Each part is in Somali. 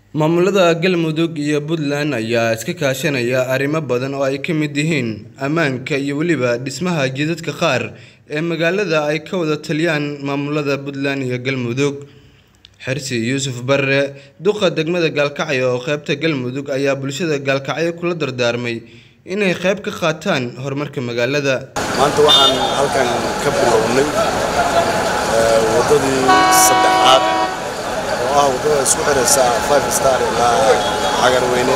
Maamulada Galmudug iyo Puntland ayaa iska kaashanaya arrimo badan oo ay ka mid yihiin ammaanka iyo weliba dhismaha jidadka qaar ee magaalada ay ka wada taliyaan maamulada Puntland iyo Galmudug. Xirsi Yuusuf Barre, duqa degmada Gaalkacyo oo qaybta Galmudug ayaa bulshada Gaalkacyo kula dardaarmay inay qayb ka qaataan horumarka magaalada. maanta waxaan halkan ka bilownay waddadii saddexaad oo ah waddada isku xiraysa five star ilaa cagarweyne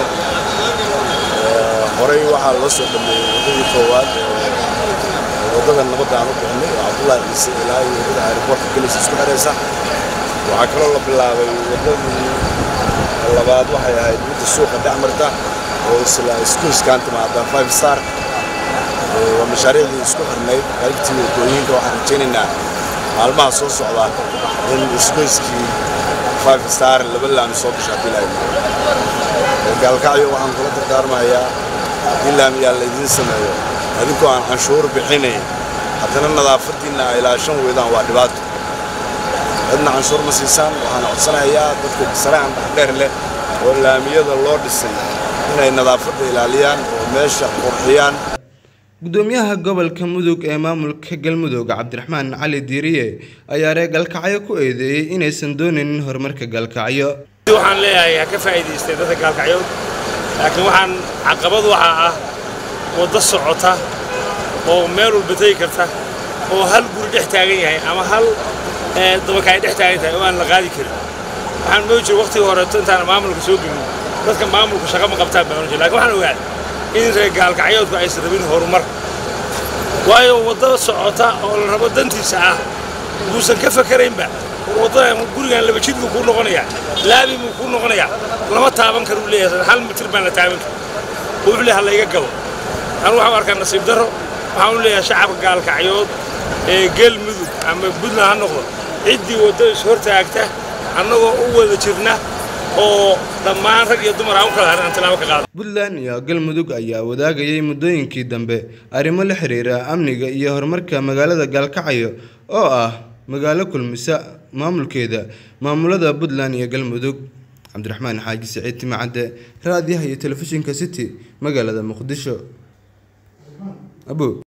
horey waxaa loo soo dhameeyey waddadii koowaad waddada nabadda aan u bixinay oo cabdullaahi ciise ilaa iyo waddada aeroboortka gelaysa isku xiraysa waxaa kaloo la bilaabay waddadii labaad waxay ahayd midda suuqa dhex marta oo isla iskuiskaan timaada five star waa mashaariicdii isku xirnayd qaybtii waddooyinka waxaan rajaynaynaa maalmaha soo socda in isgoyskii five star laba laami soo gasho haddii lahayd gaalkacyo waxaan kula dardaarmayaa haddii laamiyaa laydiin sameeyo adinkoo aan canshuur bixinayn haddana nadaafaddiinna ay ilaashan weydaan waa dhibaato cidna canshuur ma siisaan waxaan codsanayaa dadka saraacan dhexdheer leh oo laamiyada loo dhisay inay nadaafadda ilaaliyaan oo meesha qurxiyaan Gudoomiyaha gobolka Mudug ee maamulka Galmudug Cabdiraxmaan Cali Diiriye ayaa reer Gaalkacyo ku eedeeyay inaysan doonaynin horumarka Gaalkacyo. waxaan leeyahay ha ka faa'iidaystay dadka gaalkacyood laakiin waxaan caqabad waxaa ah waddo socota oo meel walba tegi karta oo hal guri dhex taagan yahay ama hal dabaka ay dhex taagan tahay oo aan la qaadi karin waxaan moodi jiray waqtigii horeeto intaan maamulka soo gelin dadka maamulka shaqo ma qabtaan baan ohan jiray lakin waxaan ogaaday in reer gaalkacyoodku aysan rabin horumar waayo waddo socota oo la rabo dantiisa ah buusan ka fakaraynba waddada gurigan laba jid buu kuu noqonayaa laabi buu kuu noqonayaa lama taaban karuu leeyahay hal mitir baan la taaban karin wuxuu leeyahay layga gabo anu waxaan arkaa nasiib darro waxaan u leeyahay shacabka gaalkacyood ee galmudug ama puntland ha noqdo ciddii waddo is hortaagta annagoo u wada jirna oo dhammaan rag iyo dumar aan u kala harin aan tilaabo ka qaado Puntland iyo Galmudug ayaa wadaagayay muddooyinkii dambe arrimo la xiriira amniga iyo horumarka magaalada Gaalkacyo oo ah magaalo kulmisa maamulkeeda maamulada Puntland iyo Galmudug. Cabdiraxmaan Xaaji Siciid Timacadde, raadiyaha iyo telefishinka City, magaalada Muqdisho. Abu